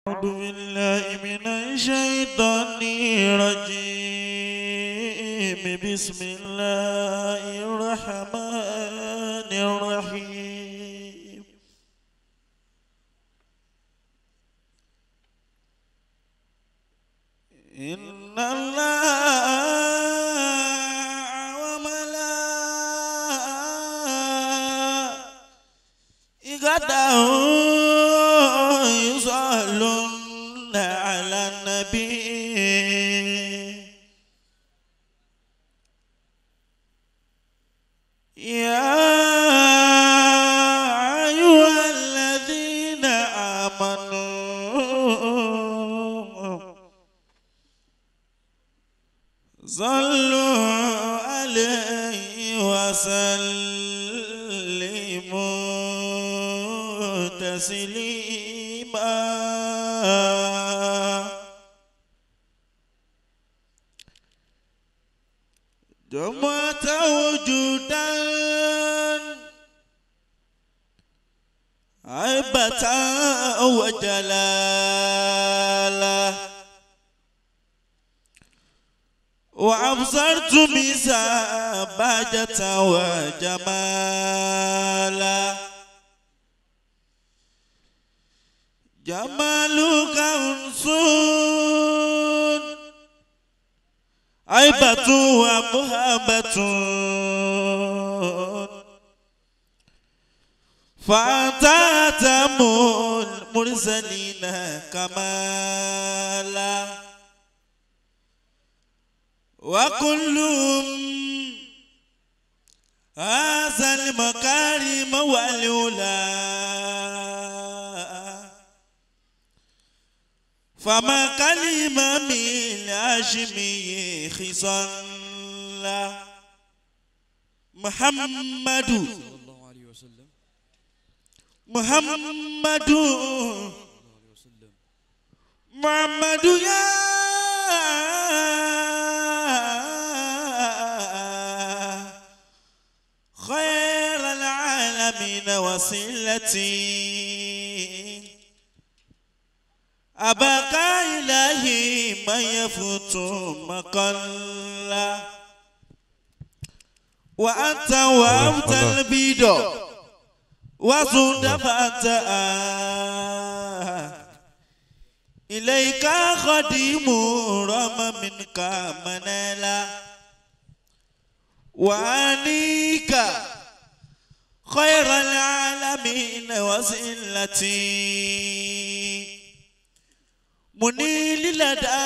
أعوذ بالله من الشيطان الرجيم بسم الله الرحمن الرحيم إن الله وملائكته يصلون على النبي يا أيها الذين آمنوا صلوا عليه وسلموا تسليما جمعة وجودا عيبة وجلالا وأبصرت بسابجة وجمالا جمالك أنسون عيبة ومهابة فأنت أتم المرسلين كمالا وكلهم هذا المكارم والأولى فما كلمة من الهاشمي خصال محمد صلى الله عليه وسلم محمد صلى الله عليه وسلم محمد يا خير العالمين وسيلتي أباك إلهي من يفوت مقلا وأنت وأبت الله. البيض وزند فتاة إليك خديم رم منك منالا وعنيك خير العالمين وسيلتي منيل لدى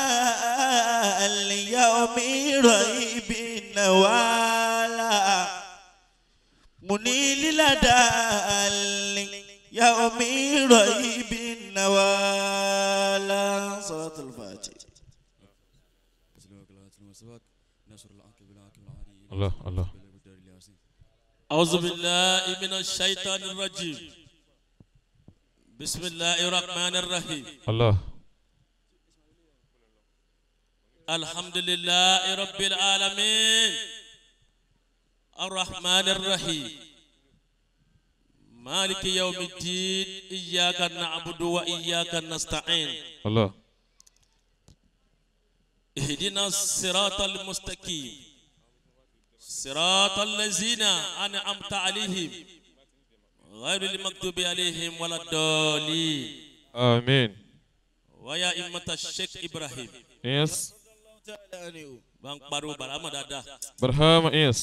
اليوم ريب نوالا منيل لدى اليوم ريب نوالا صلاة الفاتحة تسليمك الله تسليم سواك نصر العاقب العاقب العلي الله الله بالدار الياسين أعوذ بالله من الشيطان الرجيم بسم الله الرحمن الرحيم الله الحمد لله رب العالمين الرحمن الرحيم مالك يوم الدين إياك نعبد وإياك نستعين الله اهدنا الصراط المستقيم صراط الذين أنعمت عليهم غير المكتوب عليهم ولا الضالين آمين ويا إمة الشيخ إبراهيم yes bá ń pariwo bàrámà dáadáa برهام yes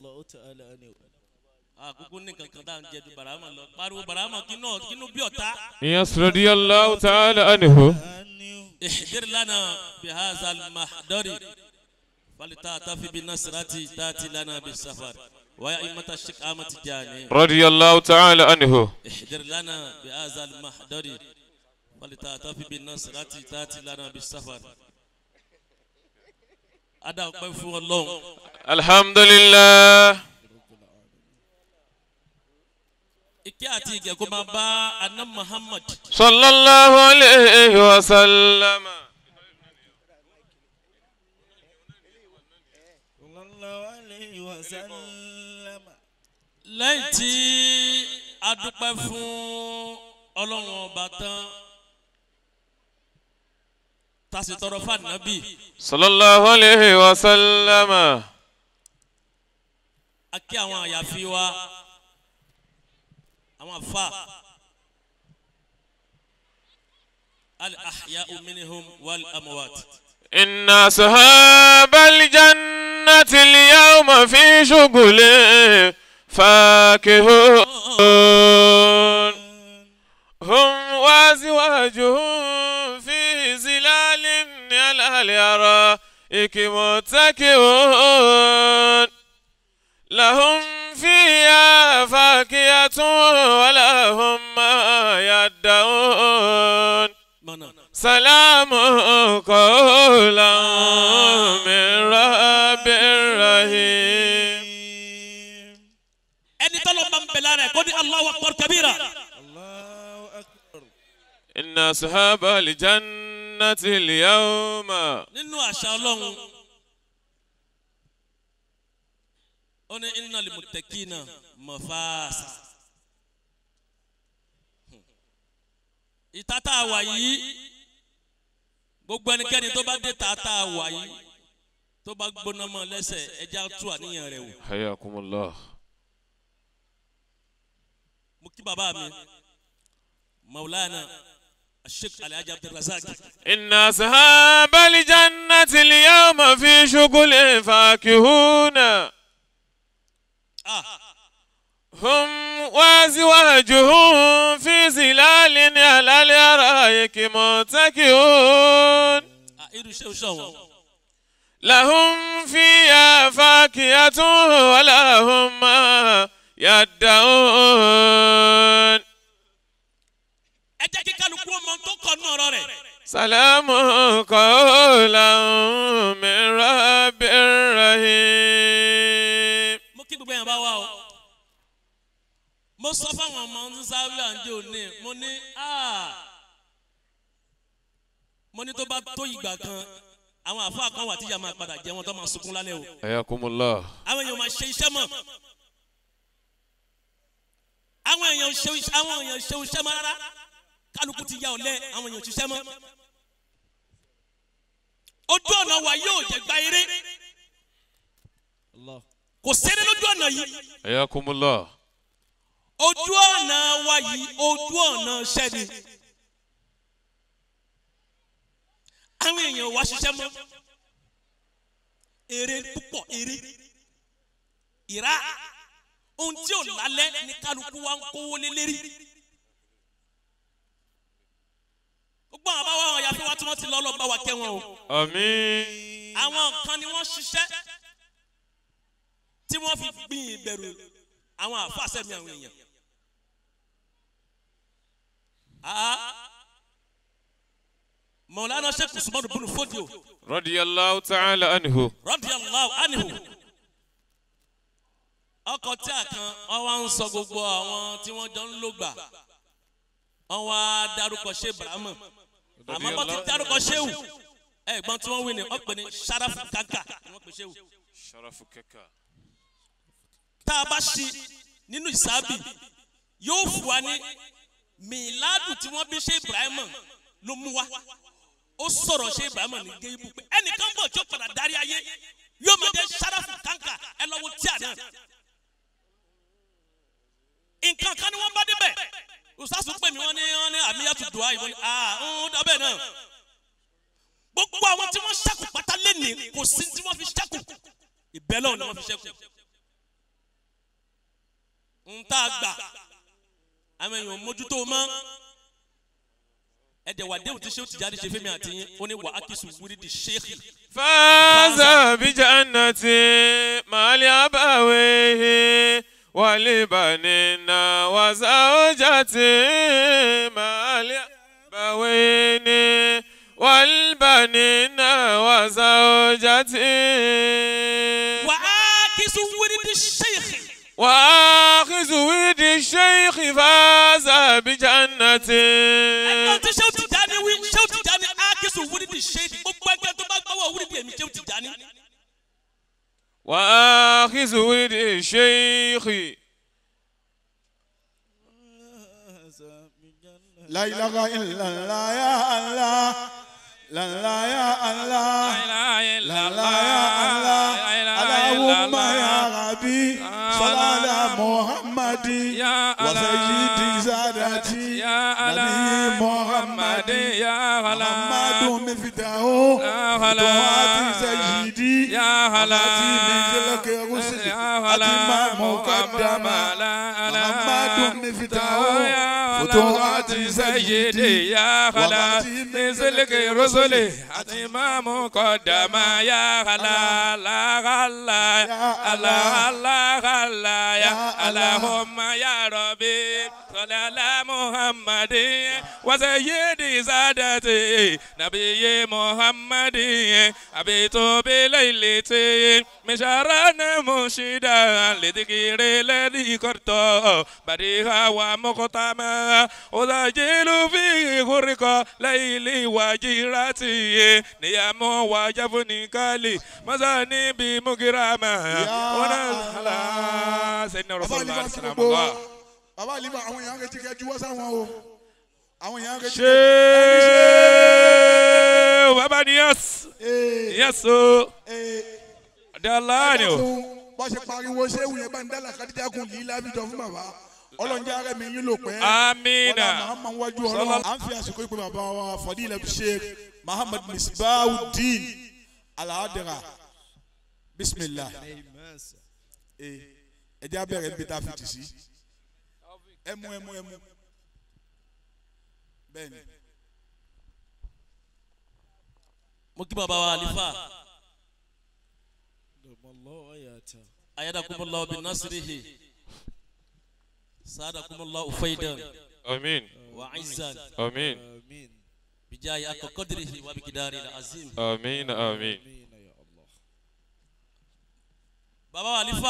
àkókò ní kankan tá à ń jẹ ju bàrámà lọ pariwo bàrámà kínú kínú bí ọ̀tá. yes رضي الله تعالى عنه احضر لنا بهذا المحضر فلتعتفي بنصرة تاتي لنا بالسفر ويا إمة الشيخ أحمد تجاني رضي الله تعالى عنه احضر لنا بهذا المحضر فلتعتفي بنصرة تاتي لنا بالسفر ada ọpẹ́ fún Ọlọ́run الحمد لله ìkẹ́ àti ìgẹ̀ kó máa bá aná Muhammad صلى الله عليه وسلم lẹ́yìn tí a dúpẹ́ fún ọlọ́run ọba tán tá a sì tọrọ fún ànábì صلى الله عليه وسلم a kí àwọn àyàfi wa àwọn afa al-ahya'u minhum wal amwat. إن أصحاب الجنة اليوم في شغل فاكهون هم وأزواجهم في زلال على الأرائك متكئون لهم فيها فاكهة ولهم ما يدعون mọ̀nà. سلام قولا من رب رحيم ẹni tọ́lọ́ bá ń bẹ̀ lára ẹ̀ kó ní Allahu akbar kabira. Allahu akbar. إن أصحاب الجنة اليوم nínú àṣà ọlọ́run ó ní innal muttaqina mafasa. ìta tá a wà yìí gbogbo ẹnikẹ́ni tó bá dé ta tá a wà yìí tó bá gbóná mọ́ lẹ́sẹ̀ ẹja tú àníyàn rẹ̀ wò. حياكم الله mo kí bàbá mi maulana sheikh alhaji abdulrasaq إن أصحاب الجنة اليوم في شغل فاكهون ah هم وأزواجهم في ظلال على الأرائك متكئون ah irú iṣẹ́ oṣù wọn لهم فيها فاكهة ولهم ما يدعون ẹ jẹ́ kí kálukú ọmọ tó kọ nù ọ̀rọ̀ rẹ̀ سلام قولا من رب رحيم mo kí gbogbo yẹn bá wà o mo sọ fáwọn ọmọ ń sáré àǹjẹ òní mo ní ah mo ní tó bá tó ìgbà kan àwọn àfáà kan wà tí ìyá máa padà jẹ wọn tó máa sunkún lálẹ́ o حياكم الله àwọn èèyàn máa ṣe iṣẹ́ mọ̀ àwọn èèyàn ṣe iṣẹ́ àwọn èèyàn ṣe iṣẹ́ mọ́ rárá kálukú ti ya ọ̀lẹ àwọn èèyàn ṣiṣẹ́ mọ́ ojú ọ̀nà wa yóò jẹ́ gba eré kò sẹ́rẹ́ lójú ọ̀nà yìí حياكم الله ojú ọ̀nà wa yìí ojú ọ̀nà ṣẹ́ni àwọn èèyàn wa ṣiṣẹ́ mọ́ eré púpọ̀ eré ìrá ohun tí ò lálẹ́ ní kálukú wa ń kówó lé lérí gbogbo àwọn abáwá àwọn yàtọ̀ wa tí wọ́n ti lọ́ lọ́ bá wa kẹ́ wọn o آمين àwọn kan ni wọ́n ṣiṣẹ́ tí wọ́n fi gbìn ìbẹ̀rù àwọn àfàṣẹ́mi àwọn èèyàn. Ah, Mọ̀lánà Sheikh Usman Bunu Fodio رضي الله تعالى عنه radiyallahu anhu. Ọkọ̀ tí a kan wọ́n wá ń sọ gbogbo àwọn tí wọ́n jọ ń lò gbà. Wọ́n wá dárúkọ ṣé Ibrahima. Àmọ́ bọ́ ti dárúkọ ṣéwù. Ẹ̀gbọ́n tí wọ́n wí ni wọ́n pè ní Sharafu Kanka ni wọ́n pè ṣéwù. شرف ككا tá a bá ṣe nínú ìsábì yóò fún wa ní mìládù tí wọ́n bí ṣe ibrahima ló mú wa ó sọ̀rọ̀ ṣe ibrahima ní géébù pé ẹnìkan bọ̀ tí ó padà darí ayé yóò máa jẹ́ sáràfù kàńkà ẹ lọ́wọ́ tí a náà. nǹkan kan ni wọ́n bá débẹ̀ ustaasu pè mí wọ́n ní wọ́n ní àmìyàtú dùá yìí wọ́n ní ah ń dábẹ́ náà gbogbo àwọn tí wọ́n ṣẹ́kù pátá lẹ́nìí kò sí tí wọ́n fi ṣẹ́kù ìbẹ́lẹ̀ ni wọ́n fi ṣẹ́kù ń tá a gbà àwọn èèyàn mójútó mọ́ ẹ̀jẹ̀ wà déhùn tí sèwọ́n ti jáde ṣe fẹ́mi àti yín ó ní wà á kí sùn wúrí di ṣéèkì. فاز بجنة مع الأبويه والبنين وزوجة مع الأبوين والبنين وزوجة wà á kí sùn wúrí di ṣéèkì. وآخذ ود الشيخ فاز بجنة ẹgbẹ́ tí sèwọ́n ti jáde wí sèwọ́n ti jáde á kí sùn wúrí di ṣéèkì gbogbo ẹgbẹ́ tó bá gbọ́wọ́ wúrí di èmi sèwọ́n ti jáde. وآخذ ود الشيخ La ilaha illallah ya Allah. lala ya Allah La ilaha lala illallah. ya Allah La ilaha Allahumma ya illallah. Rabbi salala Muhammadi Ya wa Allah. sayyidi zadati Ya Allah. nabi Muhammadi Ya Allah. Muhammadu miftahu Ya Allah. duati sayyidi Ya Allah. Abati min zilki rusuli Ya Allah. atima muqaddama La Allah. Muhammadu miftahu Ya Allah. futuhati sayyidi Ya Allah. مثلك رسلي إمام قدم يا الله لا الله الله الله الله يا اللهم يا ربي صل على محمد وسيدي سادتي نبي محمد أبيت بليلتي مشارنا مشيدا لذكر الذي قرط بريها ومقتما أسجل في خرق ليلي وجيرتي نيام وجفني كالي مزاني بمكرما ونزل سيدنا رسول الله صلى الله عليه وسلم bàbá àlìmọ àwọn èèyàn retí kẹjú wọ́n sáwọn o àwọn èèyàn retí ṣé bàbá ni yẹs yẹs o dala ni o bọ́ ṣe pariwo ṣéwù yẹn bá ń dálà kádíjà kùn yìí lábìjọ fún bàbá ọlọ́njẹ́ ara mi yín ló pẹ́ amina wọ́n máa ń wájú ọlọ́run à ń fi àsìkò ìpè bàbá wa fọdílẹ̀ sheikh muhammad misbahudeen alahadara bisimilah ẹ jẹ́ abẹ́rẹ́ níbi tá a fi tì sí ẹmu ẹmu ẹmu bẹ́ẹ̀ni mo kí bàbá wa alifa ayadakumullah bin nasirihi sadakumullah ufaidan amin wa izan amin bijayi akọkọdirihi wa bikidari la azim. amin amin bàbá wa alifa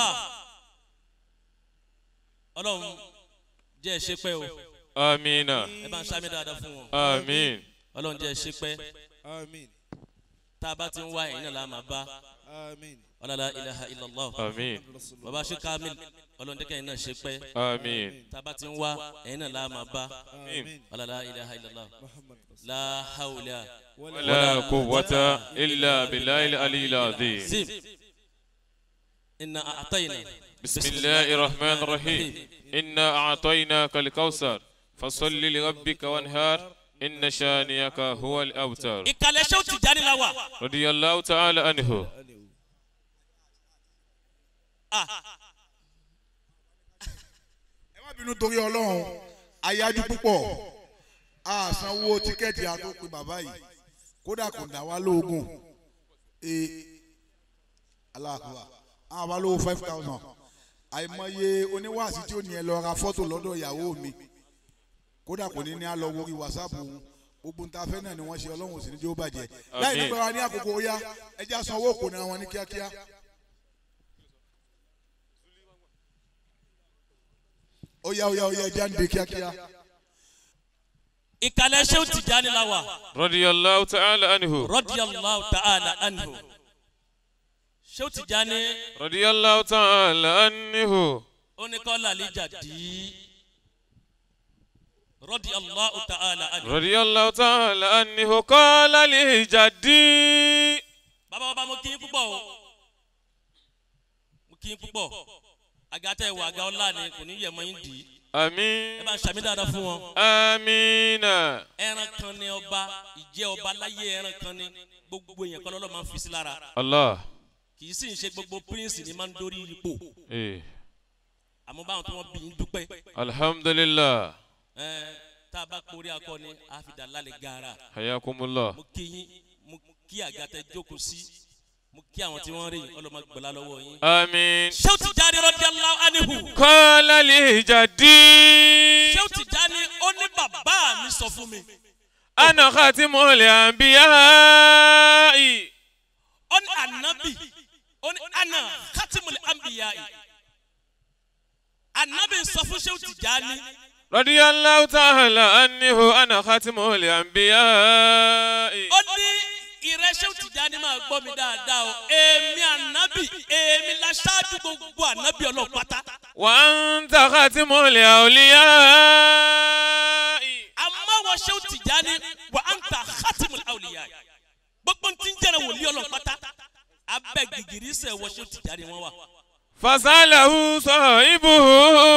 ọlọ́run jẹ́ ẹ ṣe pẹ́ o amina ẹ bá ń ṣàmì dáadáa fún wọn amin ọlọ́run jẹ́ ẹ ṣe pẹ́ Amin. tá a bá ti ń wá ẹ̀yin náà la máa bá Amin. ọlọ́lá ilaha illallah amin bàbá ṣe kamil ọlọ́run jẹ́ kẹ́yìn náà ṣe pẹ́ amin tá a bá ti ń wá ẹ̀yin náà la máa bá Amin. ọlọ́lá ilaha illallah Muhammad Rasul. la hawla ولا قوة إلا بالله العلي العظيم zim inna a'tayna بسم الله الرحمن الرحيم إنا أعطيناك الكوثر فصل لربك وانهار إن شانئك هو الأبتر ìkàlẹ̀ ṣé ó ti jáde la wa رضي الله تعالى عنه ẹ má bínú torí ọlọ́run ayájú púpọ̀ a sanwó tíkẹ́ẹ̀tì àtòpin bàbá yìí kódà kò dá wa lóògùn ee aláàkúrà àwọn àbá lówó five thousand àìmọye oníwàásí tí ó ní ẹ lọ ra fọ́tò lọ́dọ̀ ìyàwó mi kódà kò ní ní á lọ wórí wàsápù òun gbogbo ń ta fẹ́ náà ni wọ́n ṣe ọlọ́run ò sì ní jẹ́ ó bàjẹ́ láì Àmín. nígbà wa ní àkókò ó yá ẹ já sanwó òkò náà wọn ní kíákíá. ó yá ó yá ó yá ẹ já ń de kíákíá. ìkàlẹ̀ ṣé ó ti jáde la wa رضي الله تعالى عنه radiyallahu ta'ala anhu ṣé ó ti jáde رضي الله تعالى عنه ó ní kọ́ làlíjà dì í radiyallahu ta'ala anhu. رضي الله تعالى عنه قال لي جدي bàbá bàbá mo kí yín púpọ̀ o mo kí yín púpọ̀ àga tẹ ìwà àga ọlá ni kò ní yẹ mọ́ yín dì í ẹ آمين bá ń ṣàmì dáadáa fún wọn. آمين ẹran kan ni ọba ìjẹ́ ọba láyé ẹran kan ni gbogbo èèyàn kan lọ́lọ́ máa ń fi sí lára الله kì í sì ń ṣe gbogbo prince ni máa ń dórí ipò إيه. àmọ́ báwọn tí wọ́n bí yín dúpẹ́ الحمد لله ẹ tá a bá porí akọni àfidà lálẹ́ gaara حياكم الله mo kí yín mo kí àga tẹ jókòó sí mo kí àwọn tí wọ́n rí yín ọlọ́mọ gbọ́lá lọ́wọ́ yín. آمين ṣé ó ti jáde radiyallahu anhu. قال لي جدي ṣé ó ti já ní ó ní bàbá mi sọ fún mi أنا خاتم الأنبياء ó ní ànábì ó ní àná khatimul anbiya ànábì sọ fún ṣé ó ti já ní رضي الله تعالى عنه أنا خاتم الأنبياء ó ní ìrẹsẹ̀ ó ti já ní máa gbọ́ mi dáadáa o èmi ànábì èmi la ṣáájú gbogbo ànábì ọlọ́run pátá وأنت خاتم الأولياء àmọ́ wọ́n ṣé ó ti já ní wà á ń ta khatimul awliya gbogbo tí ń jẹ́rẹ̀ wòlíì ọlọ́run pátá abẹ́ gìgìrì sẹ̀ wọṣẹ́ tìjáde wọn wà. fasalahu sahibuhu.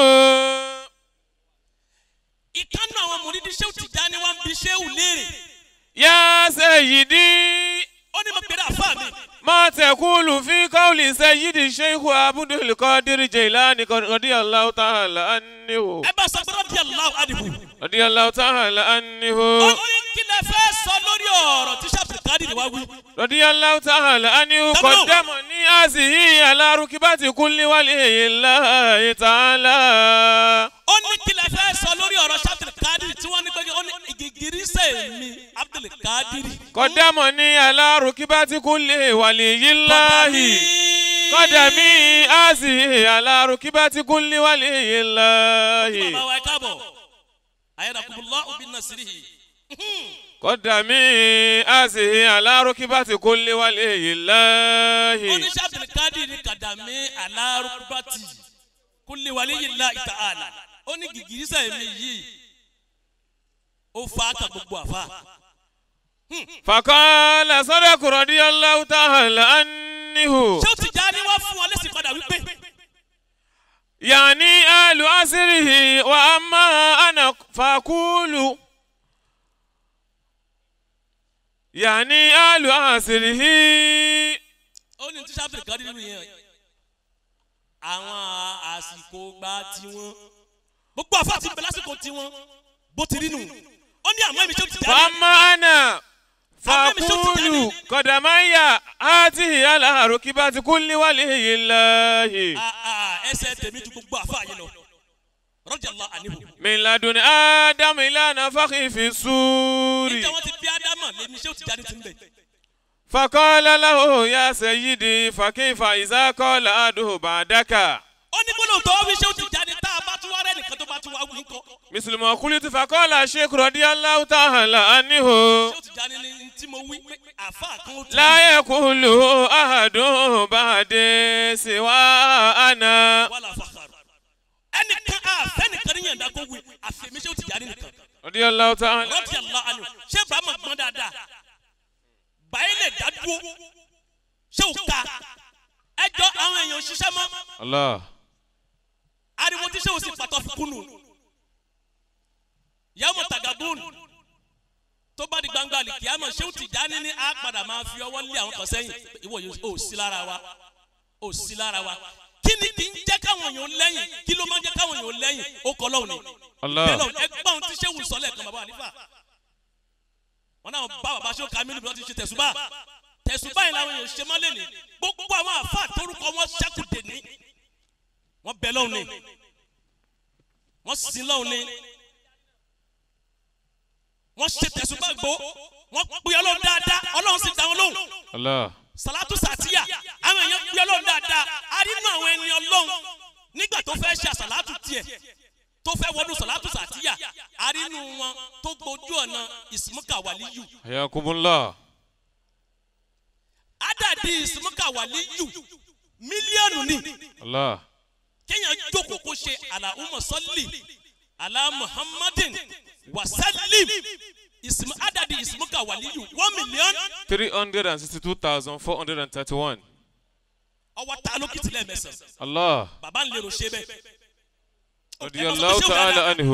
ìkànnì àwọn mòrídìí ṣéwù tìjáde wọn bí ṣéwù léèrè ya sayyidi. ó ní mo pèrè àfa mi ما تقول في قول سيد الشيخ عبد القادر جيلاني رضي الله تعالى عنه ẹ bá sọ pé rọ́bì aláwọ̀ àdìbò رضي الله تعالى ó عنه ní kí lẹ fẹ́ sọ lórí ọ̀rọ̀ tí sàbùkádìrì wá wí. رضي الله تعالى عنه تمام. قدمني هذه على ركبة كل ولي الله تعالى ó ní kí lẹ fẹ́ sọ lórí ọ̀rọ̀ sàbùkádìrì tí wọ́n ní pé ó ní ìgìgìrì sẹ̀ mi abdulkadiri. قدمني على ركبة كل ولي الله قدمي هذه على ركبة كل ولي الله bàbá wa ẹ káàbọ̀ ayédàkùnbùlọ́ òbí nasirihi. قدمي هذه على ركبة كل ولي الله oníṣẹ́ abdulkadiri kàdàmí alárúkúbátì kúlẹ̀ wàlẹ́ yìí la ìta àlà ó ní gìgìrì sẹ̀ mi yìí ó fa ká gbogbo àfa. فقال صدق رضي الله تعالى عنه ṣé ó ti já ní wá fún wọn lẹ́sìn padà wípé يعني آل عصره وأما أنا فأقول يعني آل عصره ó ní tíṣà abdulkadiri nìyẹn àwọn àsìkò gba tiwọn gbogbo àfa ti bẹ lásìkò tiwọn bó ti rí nù ó ní àmọ́ èmi ṣé ó ti já ní. وأما أنا فأقول قدمي هذه على ركبة كل ولي الله Ah, ah, ẹsẹ̀ tèmi ju gbogbo àfa yìí lọ rọ́jàlá àníhù. من لدن آدم إلى نفخ في السور níta wọn ti bí ádámà lèmi ṣé ó ti jáde ti ń bẹ̀. فقال له يا سيدي فكيف إذا قال أحده بعدك ó ní gbọ́dọ̀ tó wí ṣé ó ti jáde tá a bá tún wá rẹ́ nìkan tó bá tún wá wí ńkọ́. مثل ما قلت فقال الشيخ رضي الله تعالى عنه ṣé ó ti jáde ní tí mo wí pé àfa kan ó ti. لا يقول أحد بعد سوى أنا wàhálà fàkàrọ̀. ẹnìkan àfẹ́ nìkan ní yànda kó wí àfẹ́mi ṣé ó ti jáde nìkan. رضي الله تعالى rọ́bì àlá àlù ṣé bàámà gbọ́n dáadáa. báyìí lè dá dúró ṣé ò ká ẹjọ́ àwọn èèyàn ṣiṣẹ́ mọ́ الله ariwo tí ṣé ò sì pàtó fún kúnnù. yàmù tagabun tó bá di gbangba àlìkíyàmọ̀ ṣé ó ti já ní ní á padà máa fi ọwọ́ lé àwọn kan sẹ́yìn ìwọ yóò ò sí lára wa ò sí lára wa kí ni kì í jẹ́ káwọn èèyàn lẹ́yìn kí ló máa ń jẹ́ káwọn èèyàn lẹ́yìn ó kọ́ lọ́hùn ni الله bẹ́ẹ̀ lọ́hùn ẹgbẹ́ ohun tí ṣé wù sọ́lẹ̀ kan bàbá àlífà wọn náà bá bàbá ṣé ó ka mílíọ̀nù ti ṣe tẹ̀sùbà tẹ̀sùbà yìí làwọn èèyàn ṣe máa lè ní gbogbo àwọn àfa àtórúkọ wọn ṣẹ́kù dè ní wọ́n bẹ lọ́hùn ni wọ́n sin lọ́hùn ni wọ́n ṣe tẹ̀sùbà gbó wọ́n pè ọlọ́run dáadáa ọlọ́run sì dá wọn lóhùn الله sàlátù sàtìyà àwọn èèyàn pè ọlọ́run dáadáa a rí nínú àwọn ẹni ọlọ́run nígbà tó fẹ́ ṣe àsàlátù tiẹ̀ tó fẹ́ wọnú sàlátù sàtìyà a rí nínú wọn tó gbójú ọ̀nà ìsìmúkà wàlíyù حياكم الله ádàdí ìsìmúkà wàlíyù mílíọ̀nù ni الله kéèyàn jókòó kó ṣe àlàhùmọ̀ sọ́lì àlà muhammadin wasalim ìsìmú ádàdí ìsìmúkà wàlíyù one million 362,431 ọwọ́ ta lókìtì lẹ́ẹ̀mẹsàn الله bàbá ń lérò ṣe bẹ́ẹ̀. رضي الله تعالى عنه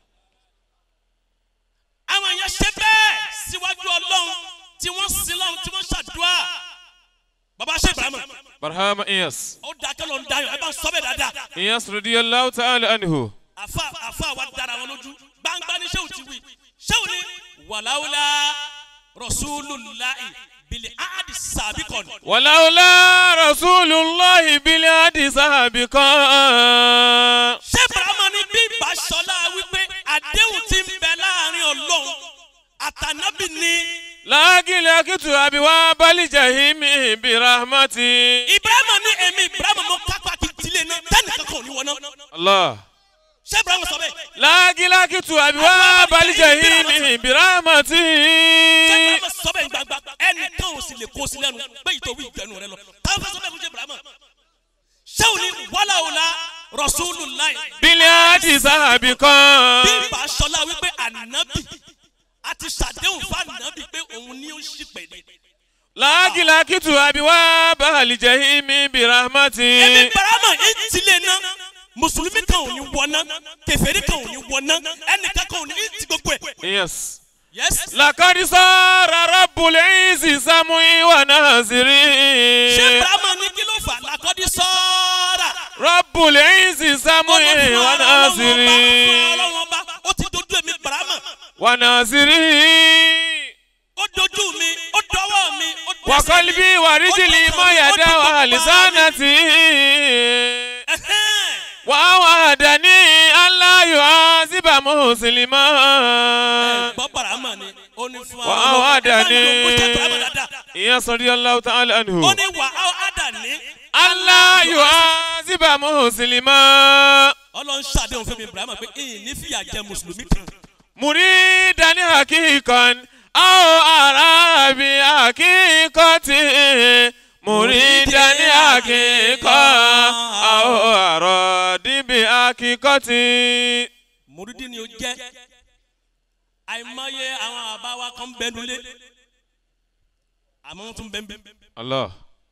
àwọn èèyàn ṣe bẹ́ẹ̀ síwájú ọlọ́run tí wọ́n sin lọ́run tí wọ́n ṣàdúrà bàbá ṣe ibrahima برهام إياس ó da kẹ́lọ́ ń dayọ̀ ẹ bá ń sọ bẹ́ẹ̀ dáadáa إياس رضي الله تعالى عنه àfa àfa wa dára wọn lójú gbangba ní sẹ́wù ti wí sẹ́wù ni wàláwùlá rọ̀ṣúlùláì bìlì áàdì sàbíkọ̀nù ولولا رسول الله بالعهد سابقا ṣé ibrahima ní bí ìbáṣọlá wípé àdéhùn ti ń bẹ láàrin ọlọ́run àtànábì ni لكن أبواب الجحيم برحمتي ibrahima ní èmi ibrahima mo kápá kí tilé náà tẹ́nìkan kan ò ní wọ náà الله ṣé ibrahima sọ bẹ́ẹ̀. لكن أبواب الجحيم برحمتي ṣé ibrahima sọ bẹ́ẹ̀ gbangba ẹnìkan ò sì lè kó sí lẹ́nu pé ìtòwí ìgbẹ́nu rẹ lọ táwọn fẹ́ sọ bẹ́ẹ̀ fún ṣé ibrahima ṣé ò ní wàláwùlá rọ̀ṣúlùláì بالعهد سابقا bí ìbá aṣọlá wípé ànábì a ti ṣàdéhùn fáànàbì pé òun ni ó ṣì pẹ̀lẹ́. lákìlákìtù àbíwá bàálìjẹ́ ìmí bìràmàtì. ẹbí barama ìtìlẹ̀ náà mùsùlùmí kan ò ní wọná kẹfẹ́rí kan ò ní wọná ẹnìkan kan ò ní ìtì gbogbo ẹ̀. yes. yes. lakadi sọ́ra rọ́bùlẹ̀ ìsì sàmúì wà náà sírí. ṣé barama ní kí ló fà lákọ́dí sọ́ọ́rà. rọ́bùlẹ̀ ìsì sàmúì wà náà sírí. ọlọ́wọ́n ọba ó ti dojú èmi barama wà náà sírí. ó dojú mi ó dọwọ́ mi ó dẹsẹ̀ mi. wàkọ́líbí wàríjìlì mọ́yàdá wà lìsánàtì. Ẹ̀hẹ́n. wà wà dání aláyọ̀ àzíbà mùsùlùmá. gbọ́ barama ni ó ní fún wà wà dání. ó ṣe barama dáadáa. ìyẹn sọ̀rọ̀ yàrá ta'ala anhu. ó ní wà á dání. aláyọ̀ àzíbà mùsùlùmá. ọlọ́run ṣàdéhùn fún mi barama pé ìyìn ní fìyà jẹ mùsùlùmí kan. مريدا حقيقا أو أرابي حقيقتي مريدا حقيقا أو أرادي بحقيقتي mùrídìí ni ó jẹ́ àìmọye àwọn àbá wa kan bẹnu lé àmọ́ wọ́n tún bẹ́ẹ̀ bẹ́ẹ̀. الله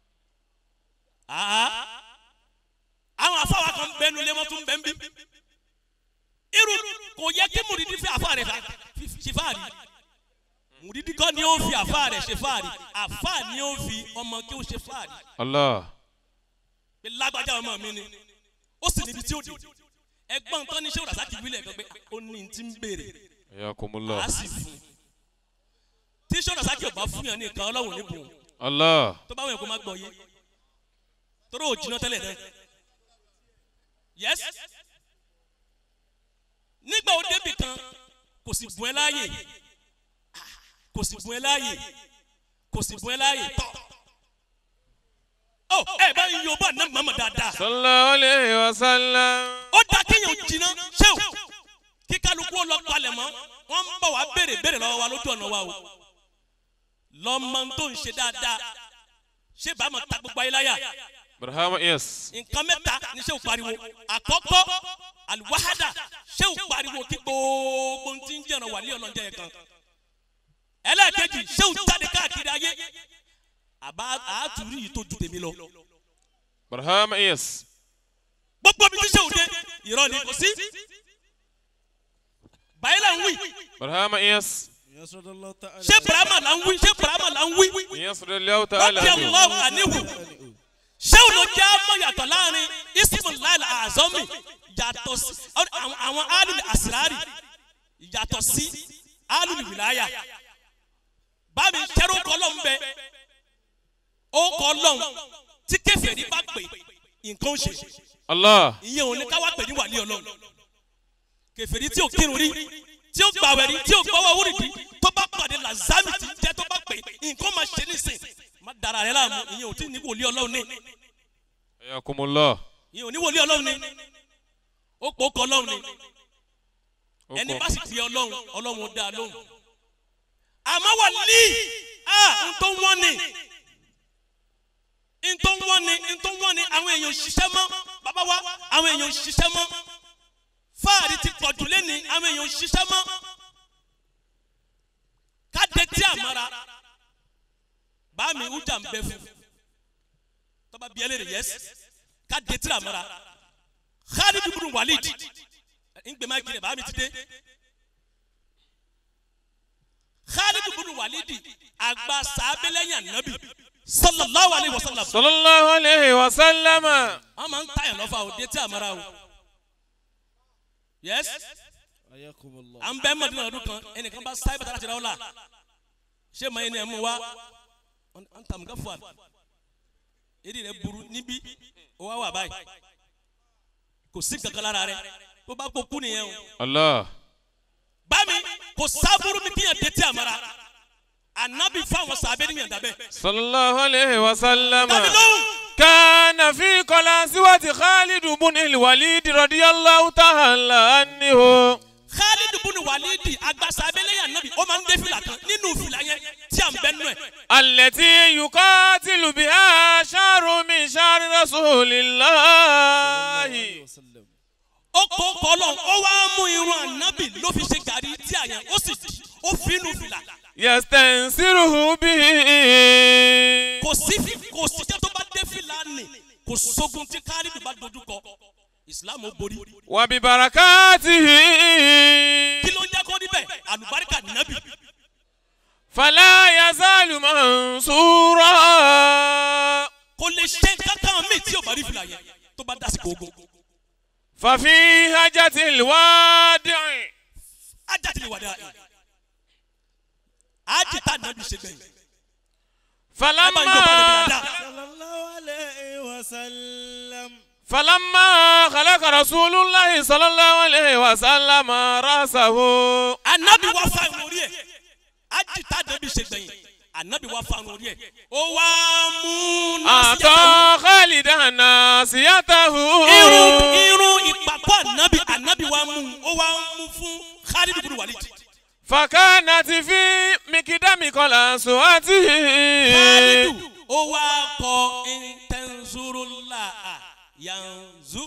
Àá. àwọn afáwa kan bẹnu lé wọ́n tún bẹ́ẹ̀ bí. irú kò yẹ kí mùrídìí fi àfa rẹ̀ ṣe fáàrí mùrídìí kọ́ ni ó fi àfa rẹ̀ ṣe fáàrí àfa ni ó fi ọmọ kí ó ṣe fáàrí الله pé lágbájá ọmọ mi ni ó sì níbi tí ó dé ẹgbọ́n tán ní ṣé òràṣà kìí wílẹ̀ gbẹgbẹ́ ó ní ti ń béèrè حياكم a الله sì fún un tí sọ́dọ̀ sákì ọba fún yàn ní nǹkan ọlọ́run níbùn الله tó bá wọn kó má gbọ́ yé torí ò jiná tẹ́lẹ̀ náà yes nígbà ó débì kan kò sì bùn ẹ́ láàyè kò sì bùn ẹ́ láàyè kò sì bùn ẹ́ láàyè tọ́ ọ ẹ bá yín yorùbá náà mọ̀mọ́ dáadáa صلى الله عليه وسلم ó dá kéèyàn jiná ṣéw kí kálukú ó lọ palẹ̀ mọ́ wọ́n ń bọ̀ wá béèrè béèrè lọ́wọ́ wa lójú ọ̀nà wa o lọ́mọ tó ń ṣe dáadáa ṣé bá mọ̀ ta gbogbo ayé láyà برهام يس nǹkan mẹ́ta ni ṣéw pariwo àkọ́kọ́ àlùwáhádà ṣéw pariwo kí gbogbo ń ti ń jẹ̀ràn wà ní ọlọ́njẹ́ yẹn kan ẹlẹ́ẹ̀kejì ṣéw jáde káàkiri ayé àbá àátúrú yìí tó ju tèmi lọ برهام يس gbogbo mi ti ṣéw dé ìrọ̀ ni kò sí báyìí là ń wí. برهام يس يسرد الله تعالى ṣé burama la ń wí ṣé burama la ń wí يسر الله تعالى rọ́bì عنه. allah anihu ṣé o ló jẹ́ àmọ́ yàtọ̀ láàrin ismail azomi yàtọ̀ sí àwọn àwọn alul asirari yàtọ̀ sí alul wilaya bámi kẹ́rù kọ́lọ́n bẹ ó kọ́lọ́n tí kẹfẹ́rí bá pè nǹkan ó ṣe الله ìyẹn ò ní ká wá pè ní wàlí ọlọ́run kẹfẹ́rí tí ò kírun rí tí ò gbàwẹ̀ rí tí ò gbọ́wọ́ wúrìdì tó bá pàdé lazami tí ń jẹ́ tó bá pè nǹkan máa ṣe nísìn má dara rẹ láàmú ìyẹn ò tí ní wòlíì ọlọ́run ní حياكم الله ìyẹn ò ní wòlíì ọlọ́run ní ó pò ó kọ ọlọ́run ní ẹni bá sì fi ọlọ́run ọlọ́run ó dá a lóhùn àmọ́ wàlí à ń tó wọ́n ni ń tó wọ́n ni ń tó wọ́n ni àwọn èèyàn ò ṣiṣẹ́ mọ́ bàbá wa àwọn èèyàn ò ṣiṣẹ́ mọ́ fáàrí ti pọ̀jù lẹ́ni àwọn èèyàn ò ṣiṣẹ́ mọ́ káde tí àmọ́ra bá mi ujà ń bẹ fún tọ́ba bíi ẹlẹ́rìí yẹs káde tí àmọ́ra Khalid ibn Walid ńgbẹ́ máa kiri bá mi ti dé Khalid ibn Walid àgbà sàbẹ̀lẹ́yìn ànábì sallallahu alayhi wa sallam صلى الله عليه وسلم wọ́n máa ń tàyàn lọ́fà òde tí àmọ́ra o yẹs حياكم الله à ń bẹ́ mọ̀dínà ọdún kan ẹnìkan bá sáyé bàtà láti ra ọ́ la ṣé màá yẹn ni ẹ̀ mú wa à ń tàmùkà fún wa èdè rẹ burú níbí ó wá wà báyìí kò sí kankan lára rẹ tó bá kó nìyẹn o الله bámi kò sábúrú mi kíyàn dé tí àmàrà ànábì fáwọn sàbẹ̀ níyàn dábẹ́ صلى الله عليه وسلم dábì lóhùn كان في قلاصوة خالد بن الوليد رضي الله تعالى عنه Khalid bunu Walidi àgbà sàbẹ̀ lẹ́yìn ànábì ó máa ń dé fìlà kan nínú fìlà yẹn tí à ń bẹ́ nù ẹ̀ التي يقاتل بها شهر من شهر رسول الله وسلم ó kó kọlọ́n ó wá mú irun ànábì ló fi ṣe gàrí tí àyàn ó sì ó fi inú fìlà yastansiruhu bihi. kò sí kò sí jẹ́ tó bá dé fìlà nì kò sógun tí kálídù bá dojú kọ ìsìlámù ó borí wa bi barakatihi. kí ló ń jẹ́ kó níbẹ̀ àlùbáríkà nàbì fala yazalu mansura. kò lè ṣe kankan mi tí ò bá rí fìlà yẹn tó bá dásìkò ogun ففي حاجة الوادع ajá ti lè wà dáa ájì tá nàbì ṣe gbẹ̀yìn ẹ bá ń jọba nàbì فلما dáadáa صلى الله عليه وسلم فلما خلق رسول الله صلى الله عليه وسلم رأسه anabi wa fa irun orí ẹ ájì tá nàbì ṣe gbẹ̀yìn anabi wa fa irun orí ẹ ó wá mú násìyàtọ̀ أعطى خالدا ناصيته irun irun ìpàkọ́ anabi anabi wa mú ó wá mú fún khalid bin walid فكانت في مقدام قلنسوته khalidu ó wá kọ intenzurula yanzu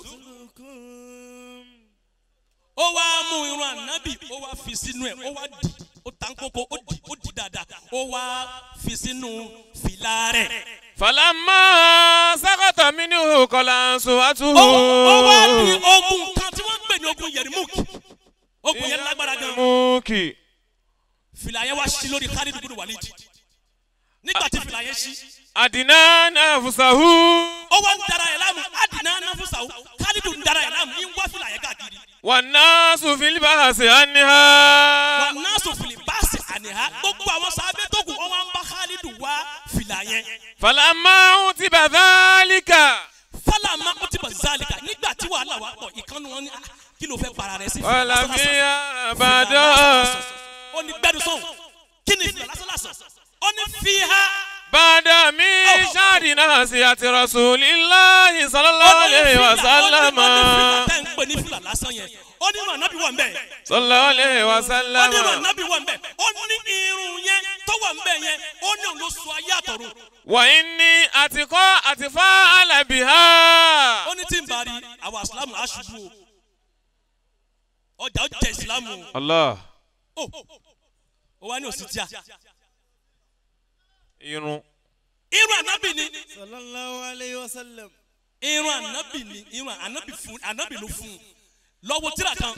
ó wá mú irun anabi ó wá fi sínú ẹ ó wá di ó tàn kókó ó di ó di dáadáa ó wá fi sínú fìlà rẹ فلما سقط منه قلنسوته ó ó wá di ogun kan tí wọ́n ń pè ní ogun yẹrimuk ogun yẹn lágbára gan موكي fìlà yẹn wá sí lórí khalid bin walid nígbà tí fìlà yẹn sí أدنى نفسه ó wá ń dara yẹn láàmú adìnnà náfúsàwò khalid ń dara yẹn láàmú ń wá fìlà yẹn káàkiri والناس في البحث عنها wà náà sòfìlì báàsì àníhá gbogbo àwọn sábẹ́ tó kù wọ́n wá ń bá khalid wá fìlà yẹn فلما عتب ذلك fálàmà ó ti bọ̀ zálìkà nígbà tí wàhálà wà pọ̀ ìkànnì wọn ní "Ah, kí ló fẹ́ para rẹ sí fìlà قال lásán lásán?" فيها Fìlà بعد lásán lásán. ó ní gbẹdùn sọ̀hún kí ni fìlà lásán lásán ó ní fi ha بعد من شهر ناسية رسول الله صلى الله عليه وسلم ó ní fìlà tẹ́ ń pè ní fìlà lásán yẹn ó ní ìrun ànábì wà ń bẹ̀ صلى الله عليه ó ní ìrun وسلم ànábì wà ń bẹ̀ ó ní irun yẹn tó wà ń bẹ̀ yẹn ó ní òun ló so ayé àtọ̀run وإني أتقى أتفاعل بها ó ní tí ń bari àwọn asilamu aṣubú o ọjà ó jẹ ìsìlámù الله o ó wá ní òsì tíà irun irun ànábì ni صلى الله عليه وسلم irun ànábì ni irun ànábì fún ànábì ló fún un lọ́wọ́ tíra kan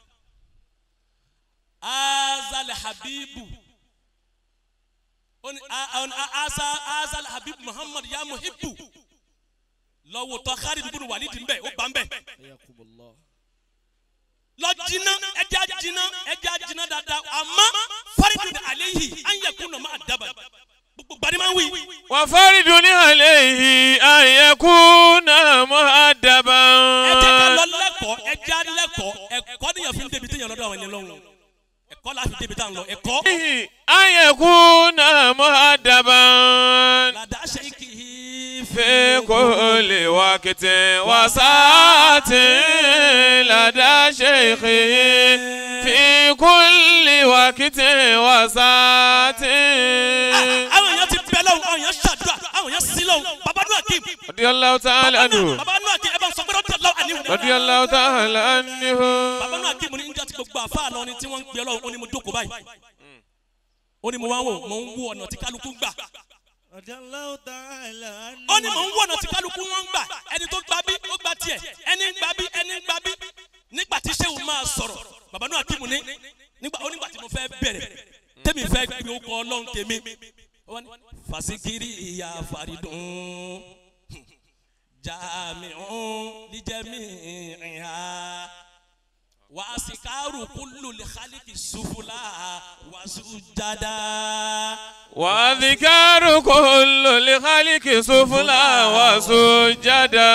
azal habibu ó ní a- a- a- asa azal habibu muhammad ya muhibbu lọ́wọ́ tọ́ khalid bin walid ń bẹ̀ ó gbà ń bẹ̀ حياكم الله lọ jiná ẹja jiná ẹja jiná dáadáa àmọ́ faridun alehi an yakuna ma daba gbogbo gbani máa ń wí. وفرد عليه أن يكون مؤدبا ẹ jẹ́ ká lọ lẹ́kọ̀ọ́ ẹja lẹ́kọ̀ọ́ ẹ̀kọ́ níyàn fi ń débi téèyàn lọ́dọ̀ àwọn ènìyàn lọ́hùn ẹ̀kọ́ la fi débi tá à ń lọ ẹ̀kọ́. أن يكون مؤدبا làdá ṣe kì í في كل وقت وساعة لدى شيخه في كل وقت وساعة àwọn èèyàn ti bẹ lọ́hùn àwọn èèyàn ṣàdúrà àwọn èèyàn sí lọ́hùn baba nù akim رضي الله تعالى عنه baba nù akim ẹ bá ń sọ pé rọ́bì ọlọ́wọ́ àníwò. رضي الله تعالى عنه baba nù akim ní njẹ́ ti gbogbo àfa lọ ni tí wọ́n ń gbé lọ́hùn ó ní mo jókòó báyìí ó ní mo wá wò mo ń wo ọ̀nà tí kálukú gbà رضي الله تعالى عنه ó ní mò ń wọ̀nà tí kálukú wọn ń gbà ẹni tó gba bí ó gba tiẹ̀ ẹni ń gba bí ẹni ń gba bí nígbà tí sẹ́wọ̀n máa sọ̀rọ̀ bàbá náà kí mu ní nígbà ó nígbà tí mo fẹ́ bẹ̀rẹ̀ tẹ́mi fẹ́ gbé okọ̀ ọlọ́run tèmi ó wá ní, fasikiri ìyá faridun jamiun lijẹmi ìhà wasikaru kulu lihaliki sufula wasujada. وذكر كل لخلق سفلا وسجدا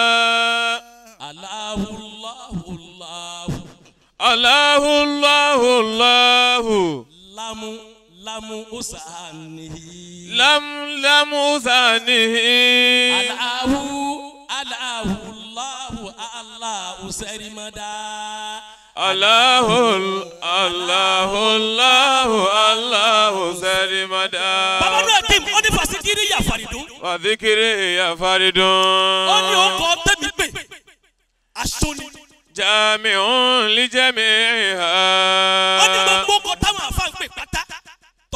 Allahu Allahu Allahu الله الله الله lamu lamu usanihi. لم لم ثانه Allahu Allahu Allahu Allahu sẹ́rìmọ́dá. الله الله الله الله سرمدا Bàbá náà kí ó ní fasikiri yà faridun. وذكره يا فرد Ó ní ọkọ̀ tẹ̀mí pè. Aṣọ ni. جامع Ó ní لجميعها gbogbo ọkọ̀ táwọn àfa ń pè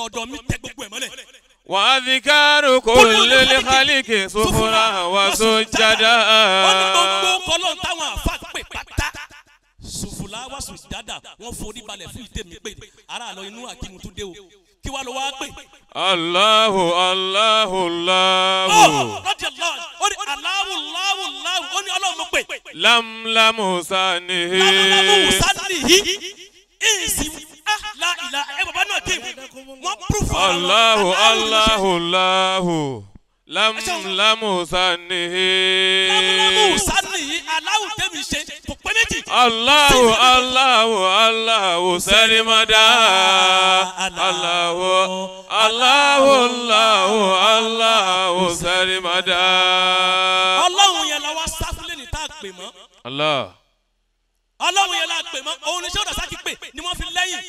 tọ̀dọ̀ mi tẹ gbogbo ẹ̀ mọ́lẹ̀. وأذكار كل الخلق سفرا وسجدا wọ́n ní gbogbo kọ́lọ́n táwọn àfa pè pátá. sùfùlà wà sùn dáadáa wọ́n forí balẹ̀ fún ìtẹ̀mí pé ara àlọ́ inú àkínú tún dé o kí wàá lọ wá pè. الله الله ó الله lọ́dí ọlọ́run ó ní aláwù láwù láwù ó ní ọlọ́run mo pè. لم لم سنه lámúlámú sálì yìí èsì la ìlà ẹ bàbá náà dé wọ́n púrúfù ara wọn. الله Aláwù ló ṣe. الله الله لم لم سنه lámúlámú sálì yìí aláwù tẹ̀mí ṣe kò pé méjì. الله الله الله سلمدا الله الله الله الله سلمدا ọlọ́run yẹn la wá sáfúlẹ̀ ní tá a pè mọ́. الله ọlọ́run yẹn la pè mọ́ òun ni ṣé ọ̀dà sákì pè ni wọ́n fi lẹ́yìn.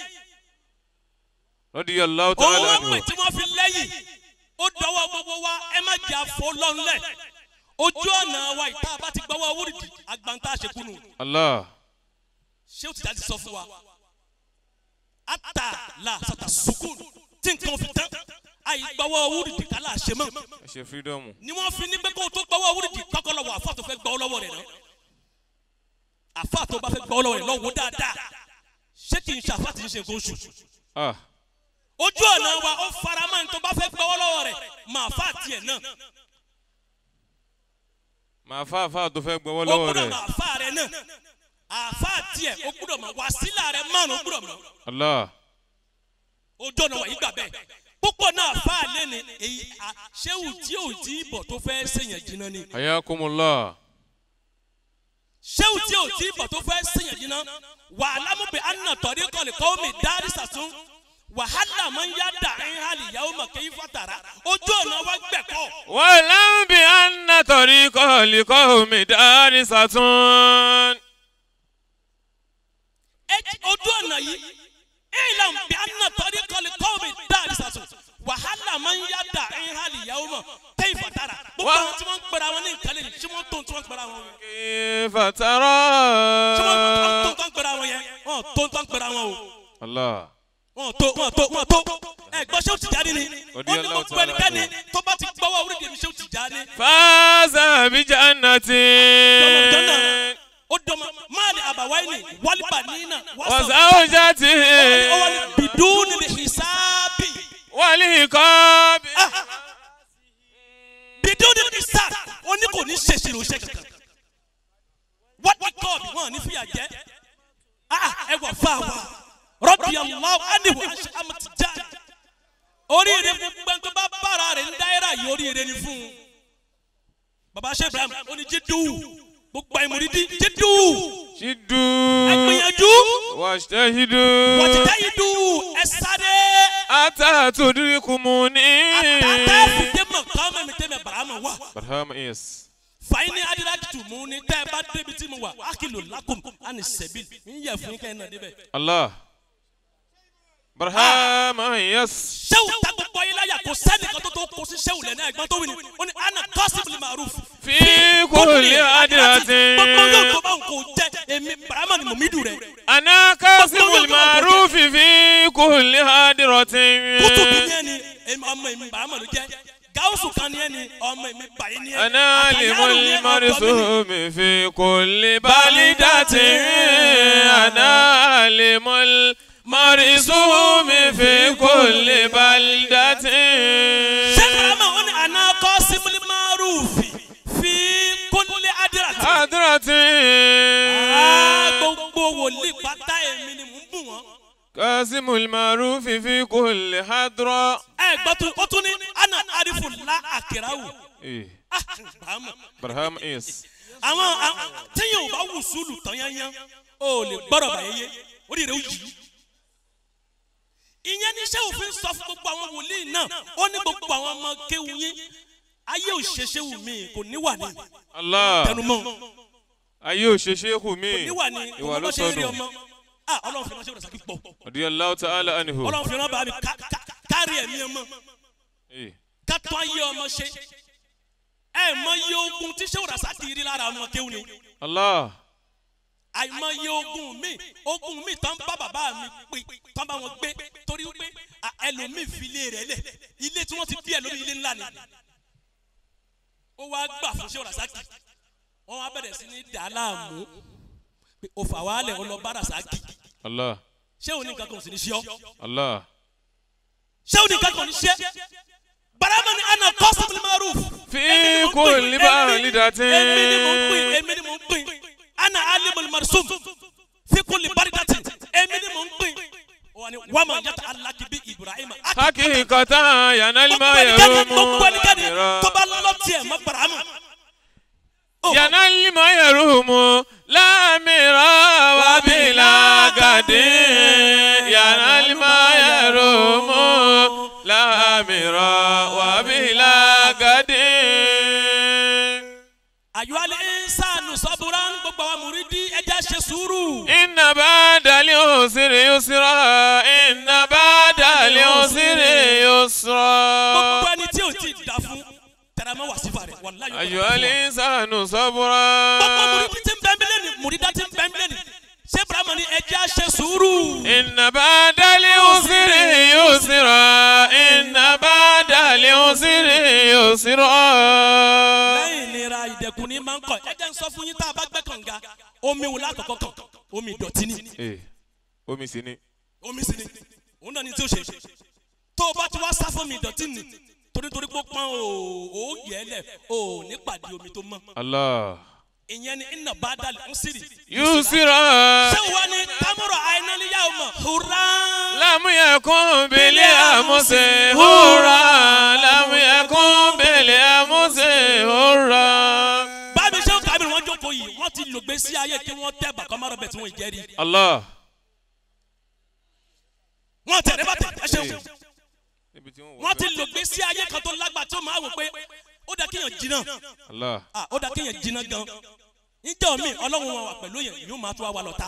رضي الله òun تعالى wọ́n pè عنه tí wọ́n fi lẹ́yìn. ó dọwọ́ gbogbo wa ẹ má jà fọ́ lọ́nlẹ̀. ojú ọ̀nà wa ìta bá ti gbọ́wọ́ wúrìdì agbanta àṣekúnu. الله ṣé o ti dájú sọ fún wa. ata la sata sukun tí nǹkan fi tán. àyè gbọ́wọ́ wúrìdì kálá àṣemọ́. ṣe freedom ni wọ́n fi ní pé kó o tó gbọ́wọ́ wúrìdì kọ́kọ́ lọ́wọ́ àfa tó fẹ́ gbọ́ lọ́wọ́ rẹ̀ náà. àfa tó bá fẹ́ gbọ́ lọ́wọ́ rẹ̀ lọ́wọ́ dáadáa. ṣé kì í ṣe àfa tí ń ṣe nǹkan oṣù. ah ojú ọ̀nà wa ó fara máa ń tó bá fẹ́ gbọ́wọ́ lọ́wọ́ rẹ̀ máa fà tiẹ̀ náà màá fà fà tó fẹ́ gbọ́wọ́ ó lọ́wọ́ gbúdọ̀ rẹ̀ máa fà rẹ̀ náà àfà tiẹ̀ ó gbúdọ̀ máa wàsílà rẹ̀ márùn ó gbúdọ̀ máa Allah ojú ọ̀nà wa yìí gbà bẹ́ẹ̀ púpọ̀ náà fà lé ní èyí à- ṣéwù tí ò tí ì bọ̀ tó fẹ́ sèyàn jiná ni ayakumullah ṣéwù tí ò tí ì bọ̀ tó fẹ́ sèyàn jiná wà á lámúbẹ̀ àná tọ̀rí kọ́lì kọ́ mi dárí sàtún wàhálà máa ń yá dà ń hàlì yàwó mọ̀ kéyí fàtàrà ojú ọ̀nà wa gbẹ̀kọ́ wàlám bí anna tọ̀rí kọ́ọ̀lì kọ́ọ̀mì dárí sàtún. Ẹ- ojú ọ̀nà yìí ìlànà bí a nà tọ́rí kọ́lé kọ́ọ̀mì dáàrí sàtún wàhálà máa ń yá dà ń hàlì yàwó mọ̀ kéyí fàtàrà gbogbo Wá- àwọn tí wọ́n ń pera wọn ní nǹkan lẹ́yìn tí wọ́n tó tí wọ́n ń pera wọn yẹn kayfa tara. tí wọ́n tó tó ń pera wọn yẹn wọ́n tó tó ń pera wọn o Allah wọ́n tó wọ́n tó wọ́n tó ẹ gbọ́ ṣé o ti jáde ni Odi wọ́n ní Allah gbogbo ta'ala ẹnikẹ́ni anhu. tó bá ti gbọ́wọ́ orí dèmi ṣé o ti jáde fàáza bí jannatin. ó dọ́mọ máàlì àbáwáyé ni wálíbà nínà wàzáwùjáti. ó wà ní bìdúnì ní ìsáàbì. wàlí kọ́ọ̀bì. bidon ni sa wọn ní kò ní ṣèṣì ló ṣe kankan what we call bí wọn ní fìyà jẹ ah ẹ wà fà wá rọbì allah anihu amati já oríire fún gbẹ̀ntọ́ bá bára rẹ̀ ń dáyẹ́rà yìí oríire ni fún un baba ṣe ibrahim ó ní jídú gbogbo àìmọ̀rídì jídú ṣídú. ẹgbìyànjú wàṣẹ́hídú. wọ́títẹ́ yìí dùn ẹ sáré àtàtúndínlẹ́kùnmùní. àtàtà fìdí mọ̀ kọ́ mẹ́mi tẹ́mẹ̀ bàrámà wà. barham is. fàyín ní adirakitù mú ní tẹ́ ẹ bá débi tí mo wà ákìlò lákùn àní sẹ́bìl ń yẹ fún kẹ́ ẹ náà débẹ̀. Allah. barham is. sẹ́wù ta gbogbo ayé láyà kò sẹ́nìkan tó tó kó sí sẹ́wù lẹ́nu ẹ̀gbọ́n tó wí ni ó ní ana kọ́sìbìlì maruf. fi kulli adratin. gbogbo yóò tó bá ń kó jẹ́ èmi barama ni mòmídù rẹ̀. أنا كاسب المعروف في كل هادرة kútùbù ní ẹni èmi ọmọ èmi barama ló jẹ́ gáwùsù kan ní ẹni ọmọ èmi bàyí ní ẹni. أنا àtàyàrò لم ní ẹni, ọ̀dọ́ mi ni. المرسوم في كل بلدة أنا لم المرسوم في كل بلدة ṣé barama ó ní ana kọ́sìbìlì maruf fi kúnlẹ̀ adirati. هادرة Ah, gbogbo wòlíì pátá èmi ni mò ń bù wọ́n. كاسم المعروف في كل حضرة ẹ gbọ́ tún ó tún ní ana arifu la akirawu. إيه. Ah, bàámà. برهام إيس àwọn àwọn- téèyàn ò bá wù sùúlù tán yányán ó lè gbọ́dọ̀ bàyẹ́yẹ́ ó rí rẹ̀ ó yí. ìyẹn ní iṣẹ́ òfin sọ fún gbogbo àwọn wòlíì náà ó ní gbogbo àwọn ọmọ kéwu yín ayé òṣèṣe wù mí kò níwà ní الله tẹnumọ́ ayé òṣèṣe kù mí níwà ní ìwà ló ọmọ ṣe rí sọnù ọmọ ah ọlọ́run fi ránṣẹ́ ìrọ̀sàkí pọ̀ radiyallahu ta'ala anhu ọlọ́run fi ránṣẹ́ bàbá mi ká- ká- kárí ẹ̀mí ọmọ. Eh, kátó ayé ọmọ ṣe ẹ mọ iye ogun tí sèwúrà sáti rí lára ọmọ kéwù ni Allah àìmọye ogun mi ogun mi tán bá bàbá mi pé tán bá wọn gbé torí wípé à, ẹlòmíì fi ilé rẹ̀ lẹ̀ ilé tí wọ́n ti bí ẹlòmíì ilé ńlá ni ó wá gbà fún ṣé rasaki wọ́n wá bẹ̀rẹ̀ sí ní dàá láàmú pé o fà wálẹ̀ o lọ bá rasaki Allah. ṣé o ní nǹkan kan ò sì ní ṣe ọ́ Allah. ṣé o ní nǹkan kan ò ní ṣe barama ni ana kọ́sìmìlì maruf Fi kulli baridatin. èmi ni mo ń pín èmi ni mo ń pín ana alimul marsum fi kulli baridati èmi ni mo ń pín wani wama yata alaki bi ibrahima Hakikatan yanal ma gbogbo ẹnikẹ́ni yarumu. gbogbo ẹnikẹ́ni lamira. tó bá lọ́lọ́ tiẹ̀ mọ́ barama yanal ma yarumu. Lamira wa bila gadin. Yanal ma yarumu. Lamira wa bila gadin. ayo ale insanu saburan gbogbo àwọn muridi ẹja ṣe sùúrù Inna ba'da al-usri yusra. Inna ba'da al-usri yusra. gbogbo ẹni tí o ti da fún tẹrẹmọ wàsífà rẹ wàláyé أيها الإنسان صبرا gbogbo muridi ti ń bẹ́ẹ̀ mílẹ̀ ni murida ti ń bẹ́ẹ̀ mílẹ̀ ni ṣé ibrahima ni ẹja ṣe sùúrù. إن بعد العسر يسرا إن بعد العسر يسرا lẹ́yìn ìnira ìdẹ̀kùn ní máa ń kọ̀ ẹ jẹ́ ń sọ fún yín tá a bá gbẹ́ kànga omi wò lákọ̀ọ́kọ́ kàn omi ìdọ̀tí ni إيه omi sí ni omi sì ni òun náà ni tí ó ṣe tó o bá ti wá sá fún mi ìdọ̀tí ni torítorí pé ó pọ́n o ò yẹ ẹ lẹ̀ o ò ní pàdé omi tó mọ́ Allah ìyẹn ni iná bá dàlẹ̀ ń sírì. يسرا ṣé wọ́n ní támúrọ̀ àìnáníyá o mọ̀ hurra. لم يكن بالأمس هورا لم يكن بالأمس هورا bábí ṣé kábìrì wọn jókòó yìí wọ́n ti lògbé sí ayé kí wọ́n tẹ́ bàkọ́mọ́rọ̀ bẹ̀ tí wọ́n jẹ́rìí. الله wọ́n tẹ̀lé bá tẹ̀ ẹ ṣeun. níbi tí wọ́n wọ́n ti lògbé sí ayé kan tó lágbà tó máa wò pé ó dá kéèyàn jiná Allah ah ó dá kéèyàn jiná gan níjọ́ mi ọlọ́run wọn wà pẹ̀lú yẹn yóò máa tó wá lọ́ta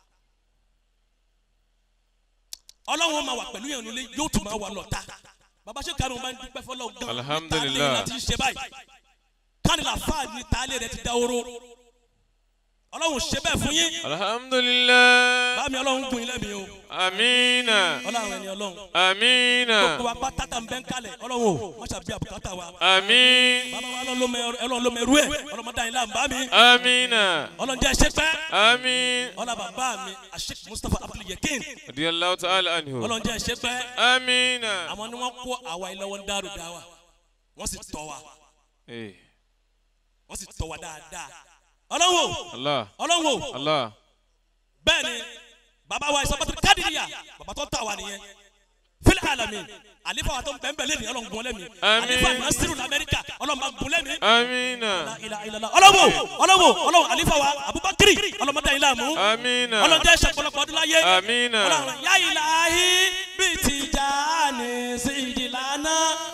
ọlọ́run wọn máa wà pẹ̀lú yẹn nílé yóò tún máa wà lọ́ta bàbá ṣe kárùn bá ń dúpẹ́ fọlọ́ gan Alhamdulillah. ìta lẹ́yìn láti ṣe báyìí kánìlà fáà ní taalé rẹ ti dá oró ọlọ́run ṣe bẹ́ẹ̀ fún yín alhamdulillah báàmì ọlọ́run gùn ilé mi o amina ọlọ́run ẹni ọlọ́run amina gbogbo wa pátá tá n bẹ́ ń kalẹ̀ ọlọ́run o wọ́n ṣàbí àbùkátà wa amin bàbá wa ọlọ́run ló mẹ- ọlọ́run ló mẹrú ẹ̀ ọlọ́mọdé àyìnlá ń bá mi amina ọlọ́run jẹ́ ẹṣẹ́ pẹ́ amin ọlọ́run bàbá mi àṣek mustapha abdul yakin radiyallahu ta'ala anhu ọlọ́run jẹ́ ẹṣẹ́ pẹ́ amina àwọn ni wọ́n kó àwa ilé wọn dárò dá wa wọ́n sì tọ́ wa eh wọ́n sì tọ́ wa dáadáa ọlọ́run o Allah ọlọ́run o Allah bẹ́ẹ̀ ni bàbá wa ìsọpọ̀tò kádìríyà bàbá tó tà wá nìyẹn fílẹ̀ alami àlefa wa tó ń bẹ́ẹ̀ bẹ́ẹ̀ lẹ́nu ọlọ́run gun lẹ́mi Àmín. àlefa nasiru lamẹ́ríkà ọlọ́run bá gun lẹ́mi amina ọlọ́wọ́ ọlọ́wọ́ ọlọ́wọ́ àlefa wa abubakiri ọlọ́mọdé yìí láàmú amina ọlọ́run jẹ́ ìṣàpọ̀lọpọ̀ ọdún láyé amina ọlọ́run yá ìlàhí bíi ti já ní sí ìdìlànà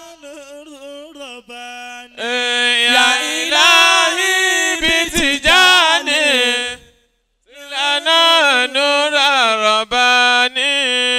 رباني Eh, ya ilahi bitijani lana nura rabbani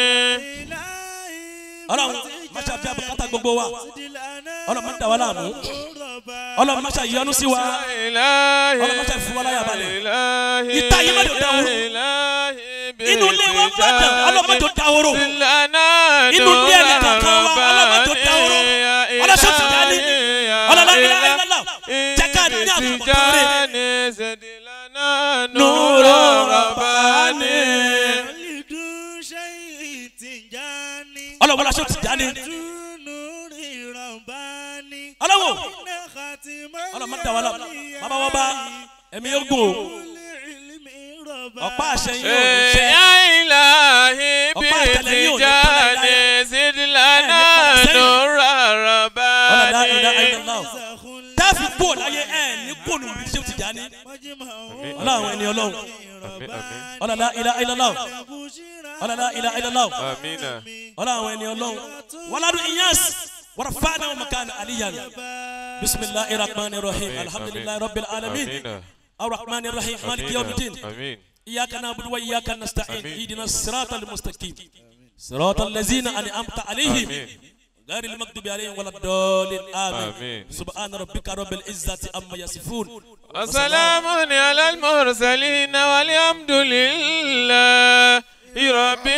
ọlọ́run máṣe àbí abùkátà gbogbo wa ọlọ́run má dà wá láàmú ọlọ́run máṣe ìyọnu sí wa ilahi Ọlọ́run má ṣe fún wa láyà balẹ̀. ilahi Ìta yìí má jò dáhùrò. ilahi inú ilé wa má dàn ọlọ́run má jò dáhóró lana inú ilé ẹni kankan wa ọlọ́run má jò dáhóró ọlọ́sọ̀ ti dání ọlọ́lá ilá ilá jẹ́ ká ní àbùkù tó rè tijani sedilana nura rabbani ولد شيء تجاني ọlọ́run ọlọ́sọ̀ ti dání نور رباني ọlọ́wọ́ خاتم ọlọ́run má dà wá láàmú bàbá wọn bá ẹ̀mí yóò gùn o العلم ọ̀pá رباني àṣẹ yìí ò ní ṣe يا إلهي Ọ̀pá àtẹlẹ yóò ní بتجاني زد لنا نور ọlọ́dà ilá رباني ilá táàfì kú láyé ẹ̀ ní kóònù bí ṣé o ti dání ọlọ́run ẹni ọlọ́run ọlọ́dà ilá ilá ọlọ́dà ilá ilá آمين ọlọ́run ẹni ọlọ́run wàládùn iyas wàrà fáànà ọmọkàn aliyan bisimilahi rahman rahim alhamdulilayi rabbil alamin آمين arrahman rahim maliki yawmiddin آمين إياك نعبد وإياك نستعين آمين. اهدنا الصراط المستقيم صراط الذين أنعمت عليهم آمين غير المكتوب عليهم ولا الضالين آمين آمين. سبحان ربك رب العزة عما يصفون وسلام على المرسلين والحمد لله رب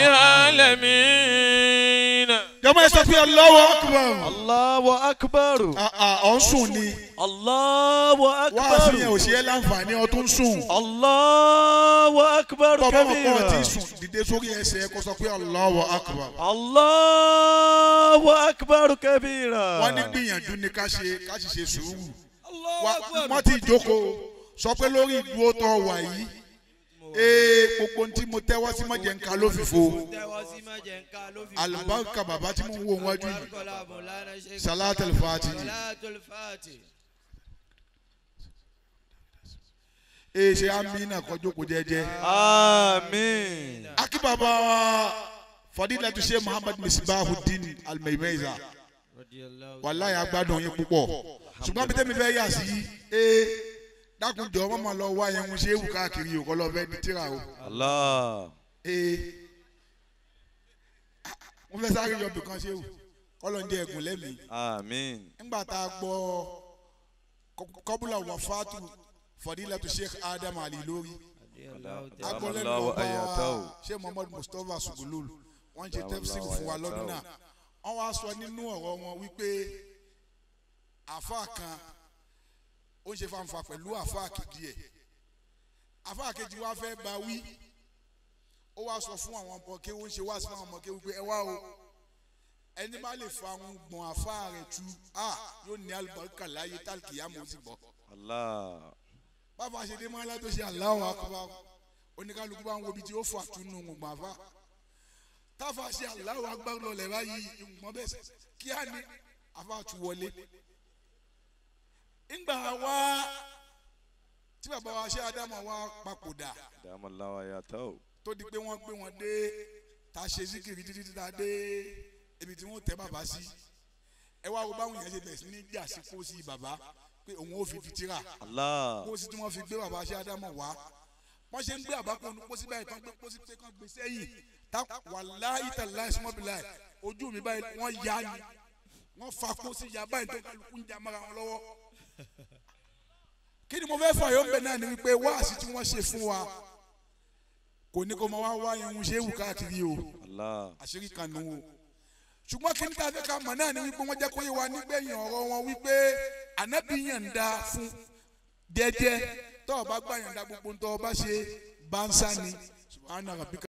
العالمين jọmọ ẹ sọ pé Allahu akbar Allahu akbar. Ah, ah, ọ̀ ń sùn ni Allahu wá akbar. sí yẹn ò ṣe é láǹfààní ọ tó ń sùn Allahu akbar bọ́ọ̀ bá mọ̀ pé ọ ti kabira. sùn dìde sórí ẹsẹ̀ ẹ kó sọ pé Allahu akbar Allahu akbar kabira. wọ́n ní gbìyànjú ni ká ṣe ká sì ṣe sùúrù Wá- wọ́n ti jókòó sọ pé lórí ìdúró tó wà yìí ee gbogbo ohun tí mo tẹ́wọ́ sí mọ̀jẹ̀ nǹkan ló fìfo àlùbáríkà bàbá tí mo ń wo wájú yìí salatul fati ee ṣe amina kọjú kò jẹ́jẹ́ Àmín. akíbàbà fadilatu ṣe muhammad misbahudin almeimeza wàláyé agbádùn yín púpọ̀ ṣùgbọ́n bí tẹ́mi fẹ́ yà sí ee dákunjọ ọmọ máa lọ wá yẹn ń ṣe é wù káàkiri òkọ lọ fẹ́ di tíra o Allah. ee wọ́n fẹ́ sáré yọ bìkan ṣe é wù kọ́lọ̀ ń jẹ ẹ̀gùn lẹ́mìí Àmín. nígbà tá a gbọ́ kọ- kọ́bùlà wàfáàtù fadilatu sheikh adam ali lórí agbọ́lẹ́nu Allahu ọba ayatahu. sheikh muhammad mustapha sugulul wọ́n ṣe tafsir fún wa lọ́dún náà wọ́n wá sọ nínú ọ̀rọ̀ wọn wípé àfa kan ó ń ṣe fanfa pẹ̀lú àfa kejì ẹ̀ àfa kejì wa fẹ́ bá wí ó wá sọ fún àwọn ọmọ kéwú ń ṣe wá sí fún àwọn ọmọ kéwú pé ẹ wá o ẹni bá lè fa àwọn gbọ̀n àfa rẹ̀ tu a yóò ní alùbáríkà láyé tálkìyàmù ó sì bọ̀ Allah. bàbá ṣe dé mọ́lá tó ṣe Allahu akbar oníkálukú bá ń wo ibi tí ó fà túnú gbọ̀n àfa táfà ṣe Allahu akbar lọlẹ̀ báyìí ìgbọ̀n bẹ́ẹ̀ sẹ́ kí á ní àfa tu wọlé ńgbà wá tí bàbá wa ṣe Ádámù wa papòdà Dama Allahu ayatahu. tó di pé wọ́n gbé wọn dé ta ṣe síkìrì títí tí ta dé ibi tí wọ́n tẹ́ bàbá sí ẹ wá wo báwọn yẹn ṣe bẹ̀rẹ̀ sí ní jà sí kó sí bàbá pé òun ò fi fi tíra Allah. pósí tí wọ́n fi gbé bàbá ṣe ádámọ̀ wá wọ́n ṣe ń gbé àbákò ní pósí báyìí tán gbé pósí pé kán gbé sẹ́yìn tá wàláhì tàláhì sọ́mọ́bìláì ojú mi báyìí wọ́n ya ni wọ́n fa pósí ya báyìí tó kálukú ń jà mọ́ra wọn lọ́wọ́ kí ni mo fẹ́ fà yóò ń bẹ̀ náà ni wípé wáàsí tí wọ́n ṣe fún wa kò ní kó máa wá wá irun ṣé wù káàkiri o Allah. àṣírí kan nù o ṣùgbọ́n kí ní ká fẹ́ ká mọ̀ náà ni wípé wọ́n jẹ́ kó yé wa nígbẹ̀yìn ọ̀rọ̀ wọn wípé ànábì yànda fún jẹ́jẹ́ tọ́ ọ bá gbà yànda gbogbo ń tọ́ ọ bá ṣe bánsá ni subhana rabbika